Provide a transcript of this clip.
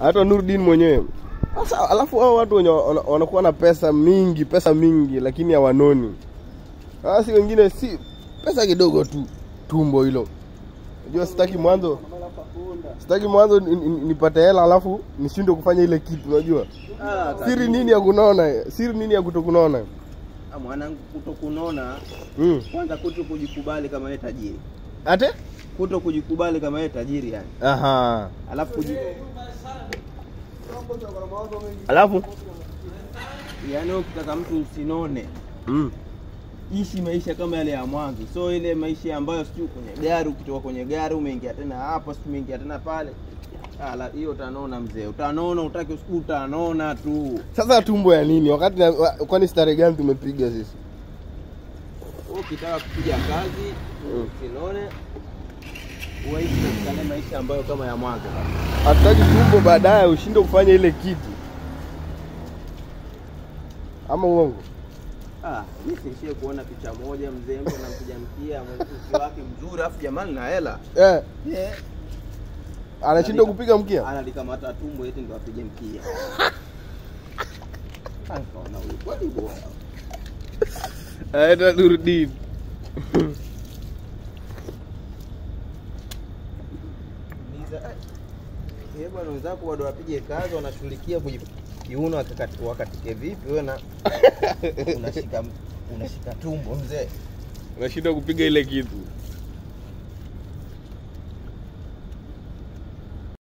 hata Nurdin mwenyewe. Sasa alafu hao watu wenye wana- wanakuwa na pesa mingi, pesa mingi lakini hawanoni. Sasa si wengine si pesa kidogo tu, tumbo hilo. Unajua sitaki mwanzo sitaki mwanzo ni- ni- nipate hela alafu nishindwe kufanya ile kitu unajua. Ah, Siri kabisa. nini ya kunona? Siri nini ya kutokunona? Ah, mwanangu kutokunona Mm. kwanza kuto kujikubali kama wewe tajiri Ate? kuto kujikubali kama wewe tajiri yani Aha. alafu kuji, Alafu yani wewe ukitaka mtu usinone mm. ishi maisha kama yale ya mwanzo so ile maisha ambayo sijui kwenye gari ukitoka kwenye gari umeingia tena hapa sijui umeingia tena pale Ah, la- hiyo utanona mzee utanona utaki usiku utanona tu Sasa tumbo ya nini? Wakati na, wa- kwani starehe gani tumepiga sisi? Wewe ukitaka kupiga kazi usinone uishi katika yale maisha ambayo kama ya mwanzo Hatutaki tumbo baadaye ushinde kufanya ile kitu. Ama uongo? Ah, mimi siishie kuona picha moja mzee mtu anampiga mkia mwanamke wake mzuri afu jamani na hela. Eh, Eh, anashindwa kupiga mkia. analikamata tumbo eti ndo apige mkia. Ah, nikaona huyu kweli bora. Aenda Nurdin. Niza, eh, eh, bwana wenzako bado wapige kazi wanashughulikia kuji kiuno wakati wakatike vipi wewe na unashika unashika tumbo mzee. Unashindwa kupiga ile kitu.